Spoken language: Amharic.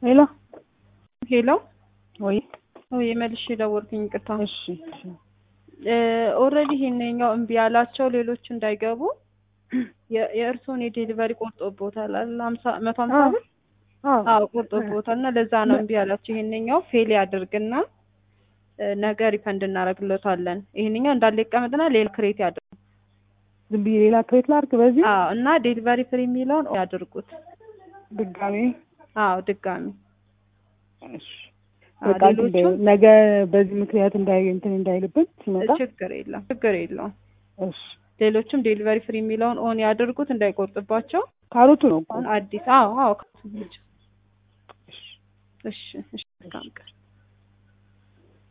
ሄሎ ሄሎ ወይ ወይ መልሼ ደወልኩኝ። ይቅርታ። እሺ እሺ ኦልሬዲ ይሄንኛው እምቢ ያላቸው ሌሎች እንዳይገቡ የ- የእርስዎን የዴሊቨሪ ቆርጦቦታል አይደል? ሀምሳ መቶ ሀምሳ አዎ። ብር አዎ አዎ ቆርጦቦታል። እና ለዛ ነው እምቢ ያላቸው። ይሄንኛው ፌል ያድርግና እ፣ ነገ ሪፈንድ እናደርግሎታለን። ይሄንኛው እንዳለ ይቀመጥና ሌላ ክሬት ያድርጉ። ዝም ብዬ ሌላ ክሬት ላድርግ በዚህ አዎ እና ዴሊቨሪ ፍሪ የሚለውን ያድርጉት። ድጋሜ አዎ ድጋሚ እሺ አዎ፣ በቃ እንትን ሌሎቹ በይው። ነገ በዚህ ምክንያት እንዳይ እንትን እንዳይልብን ሲመጣ ችግር የለም ችግር የለውም። እሺ ሌሎችም ዴሊቨሪ ፍሪ የሚለውን ኦን ያድርጉት እንዳይቆርጥባቸው። ካሮቱ ነው እኮ አሁን አዲስ አዎ አዎ እሺ እሺ መልካም ቀን